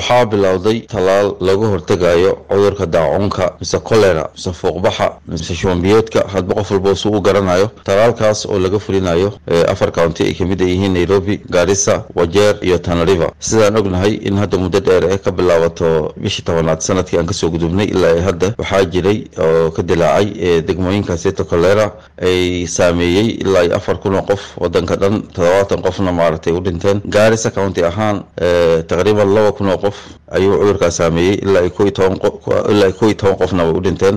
waxaa bilowday tallaal lagu hortegayo cudurka daacuunka mise kolera mise fuuqbaxa mise shubanbiyoodka hadba qof walba su u garanayo tallaalkaas oo laga fulinayo afar county ay kamid yihiin nairobi gaarisa wajeer iyo tanariva sidaan ognahay in hadda muddo dheer ee ka bilaabato bishii tobanaad sanadkii aan kasoo gudubnay ilaa hadda waxaa jiray oo ka dilaacay degmooyinkaasita kolera ay saameeyey ilaa iyo afar kun oo qof wadanka dhan toddobaatan qofna maaragtay u dhinteen gaarisa county ahaan taqriiban laba kun oo qof ayuu cudurkaas saameeyey ilaa ko iyo toban ilaa iyo ko iyo toban qofna way u dhinteen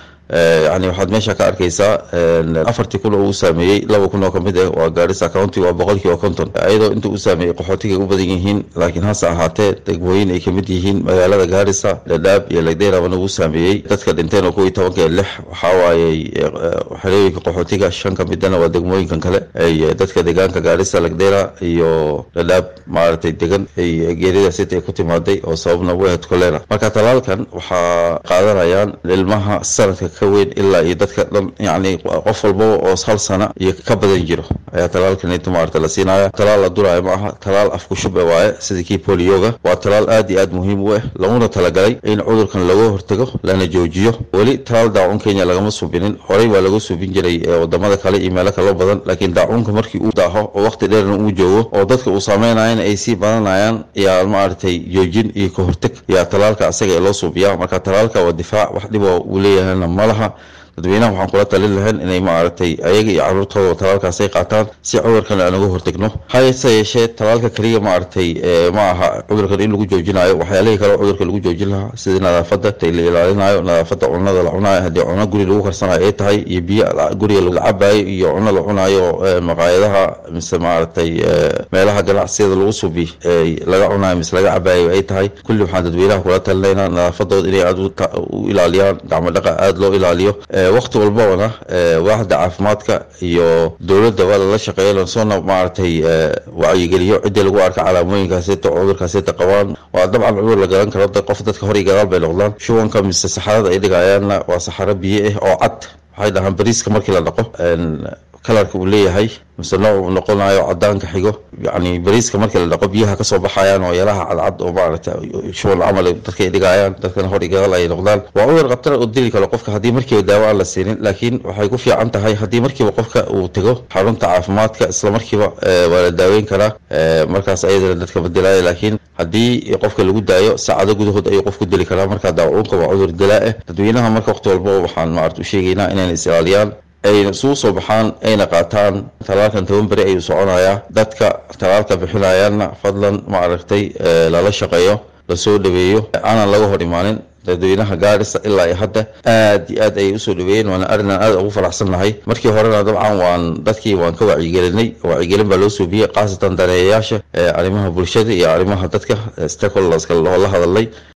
yani waxaad meesha ka arkaysaa afartii kun oo uu saameeyey laba kun oo kamid ah waa gaarisa county waa boqolkiiba konton iyadoo inta uu saameeyey qaxootiga u badan yihiin laakiin hase ahaatee degmooyin ay kamid yihiin magaalada gaarisa dhadhaab iyo lagdeyrabana uu saameeyey dadka dhinteen oo ko iyo tobanka lix waxaa waayey xerooyinka qaxootiga shan kamidana waa degmooyinkan kale ay dadka deegaanka gaarisa lagdeyra iyo dhadhaab maaragtay degan ay geerida sita ay ku timaaday oo sababna u ahayd kolera marka talaalkan waxaa qaadanayaan ilmaha sanadka ka weyn ilaa iyo dadka dhan yani qof walbaba oo hal sana iyo ka badan jiro ayaa talaalkanita maarata la siinaya talaal la duraayo ma aha talaal afku shube waaye sidii kii bolioga waa talaal aad iyo aad muhiim u ah laguna talagalay in cudurkan laga hortago lana joojiyo weli talaal daacun kenya lagama subinin horey waa laga subin jiray wadamada kale iyo meelo kaloo badan laakiin daacunka markii uu daaho oo waqti dheerna uu joogo oo dadka uu saameynayan ay sii badanayaan yaa maaragtay joojin iyo ka hortag yaa talaalka asaga ee loo suubiyaa marka talaalka waa difaac wax dhibo uu leeyahayna malaha dadweynaha waxaan kula talin lahayn inay maaragtay ayaga iyo caruurtooda talaalkaas ay qaataan si cudurkan aan uga hortagno hayse yeeshee talaalka keliya maaragtay ma aha cudurkan in lagu joojinayo waxyaalihii kale cudurka lagu joojin lahaa sidii nadaafada la ilaalinayo nadaafada cunada la cunayo haddii cuno guri lagu karsanayo ay tahay iyo biyo guriga la cabayo iyo cuno la cunayo maqaayadaha mise maaragtay meelaha ganacsiyada lagu subi laga cunayo mise laga cabayo ay tahay kulli waxaan dadweynaha kula talinaynaa nadaafadooda inay aad u ilaaliyaan gacmo dhaqa aada loo ilaaliyo waqti walbabana waaxda caafimaadka iyo dowladda waa lala shaqeeya lasoona maaragtay wacyigeliyo ciddii lagu arka calaamooyinkaasita cudurkaasita qabaan waa dabcan cudur la garan karo qof dadka hor iyo gadaal bay noqdaan shubanka mise saxarada ay dhigayaanna waa saxaro biyo ah oo cad waxay dhahaan bariiska markii la dhaqo kalarka uu leeyahay mise nooc uu noqonayo cadaanka xigo yani bariiska markii la dhaqo biyaha kasoo baxayaan oo yalaha cadcad oo maaragta shuban camal dadka ay dhigayaan dadkana hor iyo gadaal ay noqdaan waa cudur khatar oo dili karo qofka haddii markiiba daawo aan la siinin laakiin waxay ku fiican tahay haddii markiiba qofka uu tego xarunta caafimaadka isla markiiba waa la daaweyn karaa markaas ayadana dadka badilaya laakiin haddii qofka lagu daayo saacado gudahood ayuu qof ku dili karaa marka daacuunka waa cudur dilaa ah dadweynaha marka waqti walba waxaan maarata u sheegaynaa inayna is ilaaliyaan ayna isugu soo baxaan ayna qaataan talaalkan toban beri ayuu soconayaa dadka talaalka bixinayaanna fadlan ma aragtay lala shaqeeyo lasoo dhaweeyo aanan laga hor imaanin dadweynaha gaarisa ilaa iyo hadda aad iyo aad ayay usoo dhaweeyeen waana arrinaan aad ugu faraxsannahay markii horena dabcan waan dadkii waan ka wacyigelinay wacyigelin baa loo suubiyey khaasatan daneeyayaasha arrimaha bulshada iyo arrimaha dadka stakeholderska loo la hadalay